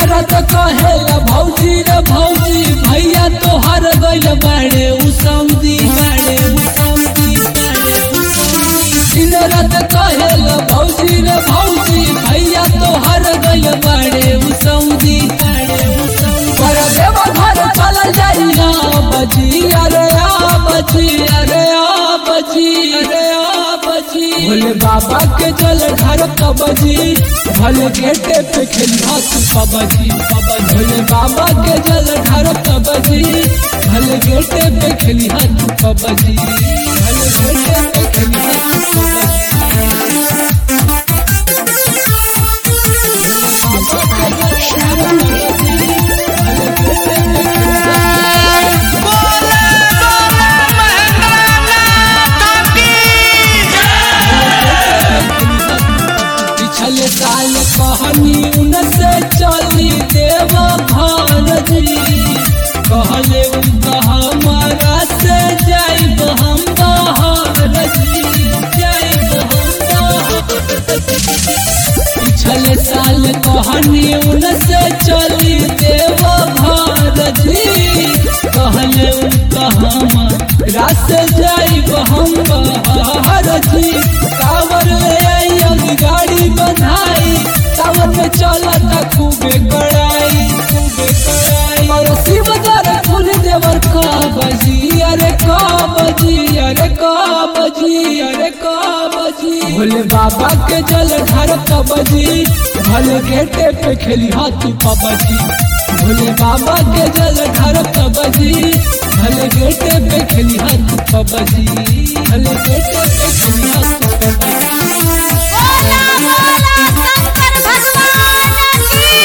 रात कहेला भौजी रे भौजी भैया तोहर गइल बाड़े उ सऊदी बाड़े उ सऊदी बाड़े उ सऊदी दिन रात कहेला भौजी रे भौजी भैया तोहर गइल बाड़े उ सऊदी बाड़े उ सऊदी पर देव घर चल जाई ना बजी अरे आ बजी अरे आ बजी अरे आ बजी भोले बाबा के जल ढार कबजी भले गेटे पे खेली हाथ पबजी भोले बाबा के जल ढार कबजी भले गेटे पे खेली हाथ पबजी भले गेटे पे खेली हाथ पबजी पिछले साल कहनी उनसे चली देव भारती कहले उनका हमारा से जाइब हम बहारती जाइब हम बहारती पिछले साल कहनी उनसे चली देव भारती कहले उनका हमारा से जाइब हम बहारती कावर ले आई अभी गाड़ी बधाई सावन में चलता खूबे कड़ाई खूबे कड़ाई और शिव दर फूल देवर का बजी अरे का बजी अरे का बजी अरे का बजी भोले बाबा के जल ढार का बजी भले गेटे पे खेली हाथी पबजी भोले बाबा के जल ढार का बजी भले गेटे पे खेली हाथी पबजी भले गेटे पे खेली हाथी पबजी बोला बोला शंकर भगवान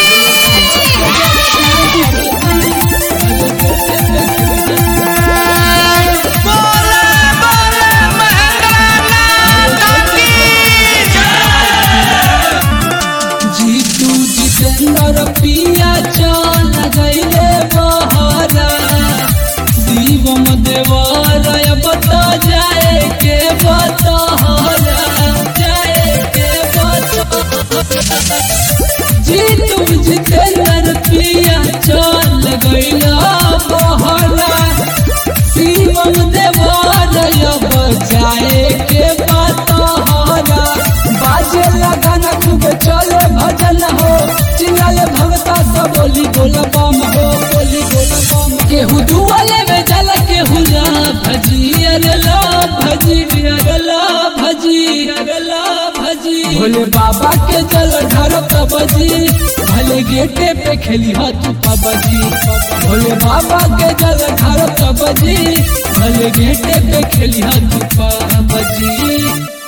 जीतू जितेंद्र पिया चल गईले बहरा शिवम देवरय बता जाए के बतहरा जाए के बतहरा जीतू जितेंद्र पिया चल गईला बहरा शिवम देवरय बजाए के बतहरा बाजे लगन खूब चले भजन हो चिल्लाले भगता सब बोली बोल बम हो बोली बोल बम केहू दुआले में जल केहू ला भजी अरे ला भजी अरे ला भजी अरे ला भजी भोले बाबा के जल ढार बजी भले गेटे पे खेली हाथ पबजी भोले बाबा के जल ढार बजी भले गेटे पे खेली हाथ पबजी